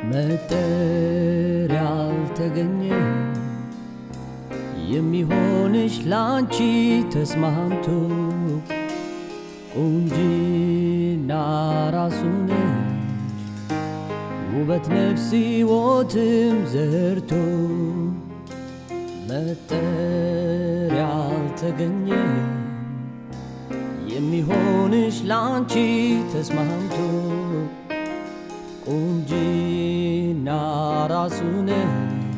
መጠሪያ አልተገኘ የሚሆንሽ ላንቺ ተስማምቶ ቁንጂና ራሱ ነሽ ውበት ነፍስ ሕይወትም ዘርቶ መጠሪያ አልተገኘ የሚሆንሽ ላንቺ ተስማምቶ ቁንጂና ራሱ ነሽ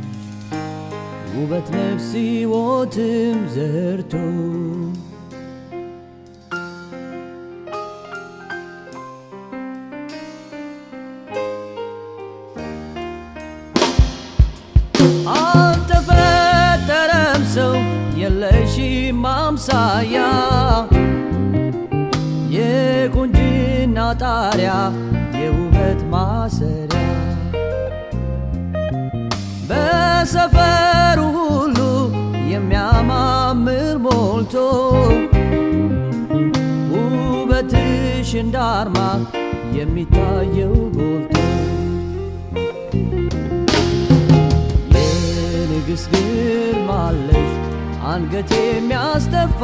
ውበት ነፍስ ሕይወትም ዘርቶ አልተፈጠረም ሰው የለሽም አምሳያ የቁንጅና ጣሪያ የውበት ማሰሪያ በሰፈሩ ሁሉ የሚያማምር ሞልቶ ውበትሽ እንዳርማ የሚታየው ጎልቶ የንግሥት ግርማ አለሽ አንገት የሚያስደፋ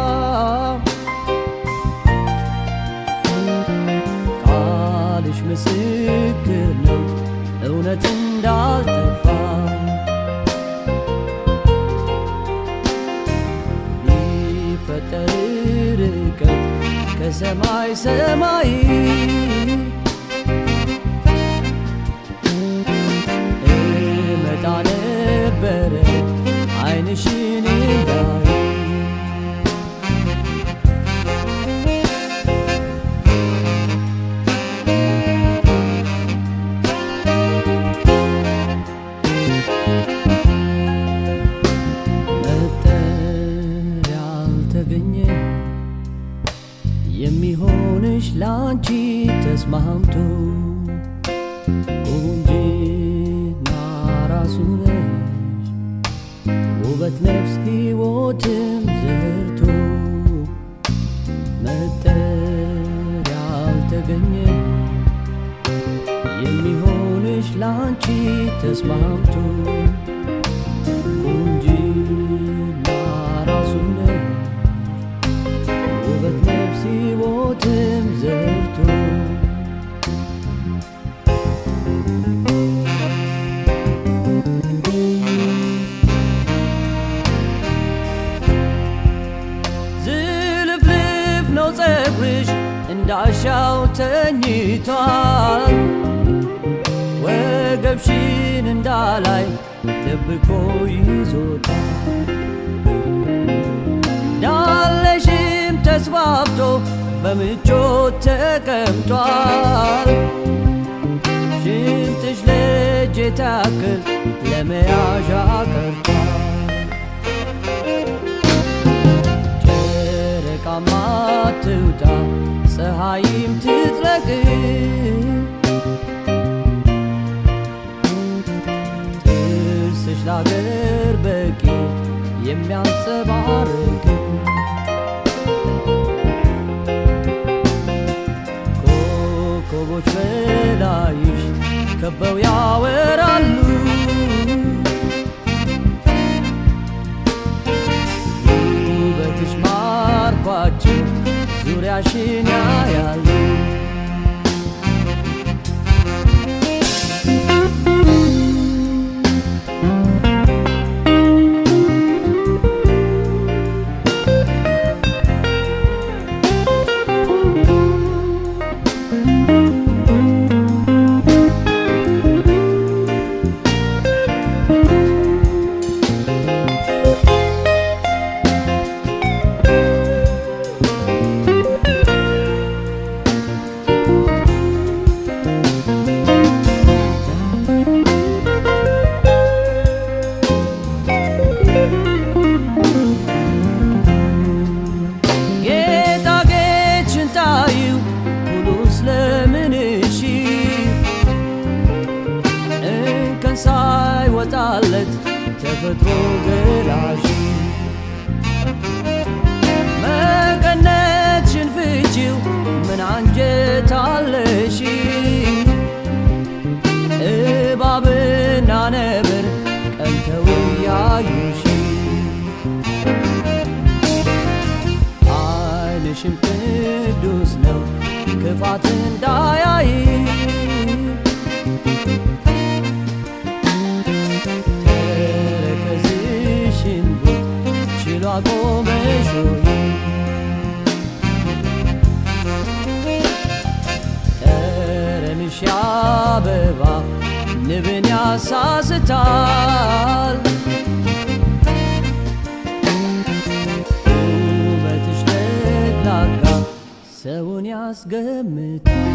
ቃልሽ ምስክር ነው እውነት እንዳልጠፋ ቢፈጠር ርቀት ከሰማይ ሰማይ እመጣ ነበረ ዓይንሽን እንዳይ መጠሪያ አልተገኘ የሚሆንሽ ላንቺ ተስማምቶ ቁንጂና ራሱ ነሽ ውበት ነፍስ ሕይወትም ዘርቶ መጠሪያ አልተገኘ የሚሆንሽ ላንቺ ተስማምቶ ቁንጂና ራሱ ነሽ ውበት ነፍስ ሕይወትም ዘርቶ ዝልፍልፍ ነው ፀጉርሽ እንዳሻው ተኝቷል ወገብሽን እንዳላይ ደብቆ ይዞታል ዳለሽም ተስፋፍቶ በምቾት ተቀምጧል ሽንጥሽ ለእጅ ታክል ለመያዣ ቀርቷል ጨረቃማ ትውጣ ፀሐይም ትጥለቅ ጥርስሽ ላገር በቂ የሚያንጸባርቅ ኮከቦች በላይሽ ከበው ያወራሉ ውበትሽ ማርኳቸው ዙሪያሽን ያያሉ ጌጣጌጥሽን ታዩ ሁሉ ስለምንሽ እንከን ሳይወጣለት ተፈጥሮ ገላሽ መቀነትሽን ፍቺው ምን አንጀት አለሽ ዓይንሽም ቅዱስ ነው ክፋት እንዳያይ ተረከዝሽን ችሎ አቆመሽ ሆይ ጠረንሽ አበባ ንብን ያሳስታል ውበትሽ ለግላጋ ሰውን ያስገምታል